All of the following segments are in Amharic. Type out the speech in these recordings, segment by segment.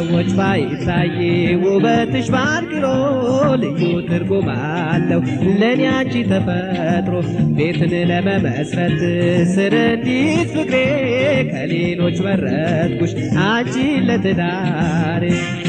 ለሰዎች ባይታይ ውበትሽ ባንክሮ ልዩ ትርጉም አለው ለእኔ አንቺ ተፈጥሮ ቤትን ለመመስረት ስር እንዲት ፍቅሬ ከሌሎች መረጥኩሽ አንቺን ለትዳሬ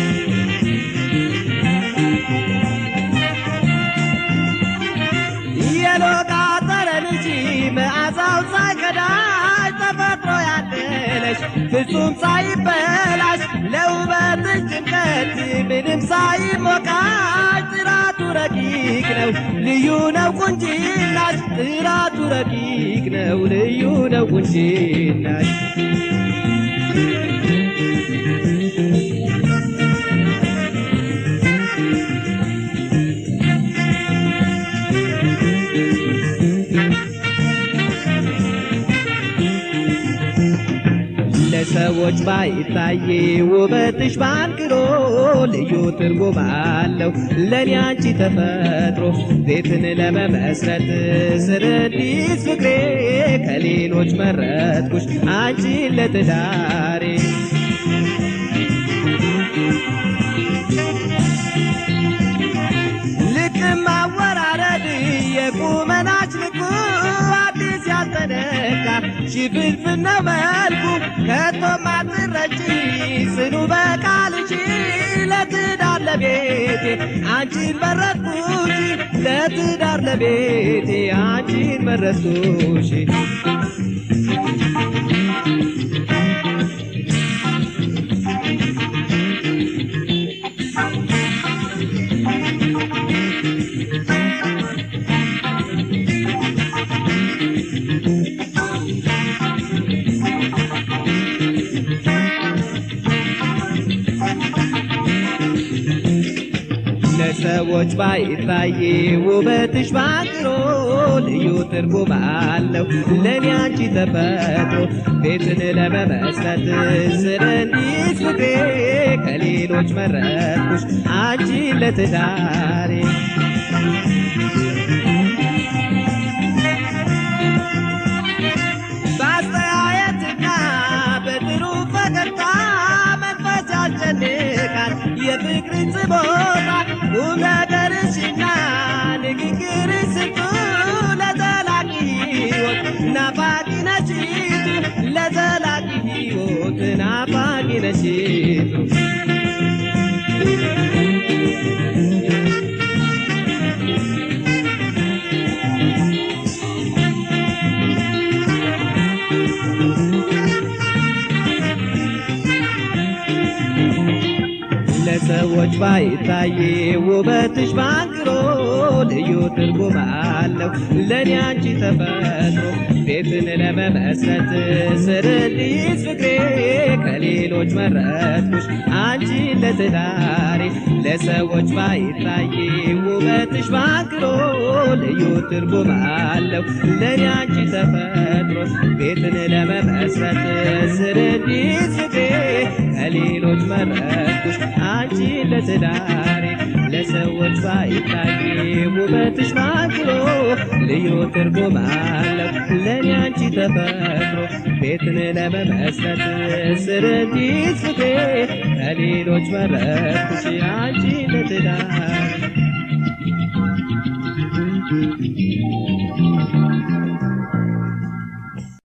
የሎቃ ጠረን እንጂ መዓዛው ሳይከዳሽ ተፈጥሮ ያደለሽ ፍጹም ሳይበላሽ ለውበትሽ ጭንቀት ምንም ሳይሞቃሽ ጥራቱ ረቂቅ ነው ልዩ ነው ቁንጅናሽ ጥራቱ ረቂቅ ነው ልዩ ነው ቁንጅናሽ ለሰዎች ባይታይ ውበትሽ ባንክሮ ልዩ ትርጉም አለው ለእኔ አንቺ ተፈጥሮ ቤትን ለመመስረት ስር እንዲት ፍቅሬ ከሌሎች መረጥኩሽ አንቺን ለትዳሬ ልክም አወራረድ የቁመናች ልኩ አዲስ ያልተነካ ሽፍንፍን ነው መልኩ ከቶም አትረጪ ጽኑ በቃልሽ ለትዳር ለቤቴ አንቺን መረጥኩሽ ለትዳር ለቤቴ አንቺን መረጥኩሽ ለሰዎች ባይታይ ውበትሽ ባንክሮ ልዩ ትርጉም አለው ለእኔ አንቺ ተፈጥሮ ቤትን ለመመስረት ስር እንዲት ፍቅሬ ከሌሎች መረጥኩሽ አንቺን ለትዳሬ በአስተያየትና በጥሩ ፈገግታ መንፈስ ያስጨንቃል የፍቅርን ጽቦታ ቁም ነገርሽና ንግግርሽ ስንቱ ለዘላቂ ሕይወት ናፋቂ ነሽቱ ለዘላቂ ሕይወት ናፋቂ ነሽቱ ለሰዎች ባይታይ ውበትሽ ባንክሮ ልዩ ትርጉም አለው ለእኔ አንቺ ተፈጥሮ ቤትን ለመመስረት ስር እንዲት ፍቅሬ ከሌሎች መረጥኩሽ አንቺን ለትዳሬ ለሰዎች ባይታይ ውበትሽ ባንክሮ ልዩ ትርጉም አለው ለእኔ አንቺ ተፈጥሮ ቤትን ለመመስረት ስር እንዲት ፍቅሬ ከሌሎች መረጥኩሽ አንቺን ለትዳሬ ለሰዎች ባይታይ ውበትሽ ባንክሮ ልዩ ትርጉም አለው ለእኔ አንቺ ተፈጥሮ ቤትን ለመመስረት ስር እንዲት ፍቅሬ ከሌሎች መረጥኩሽ አንቺን ለትዳሬ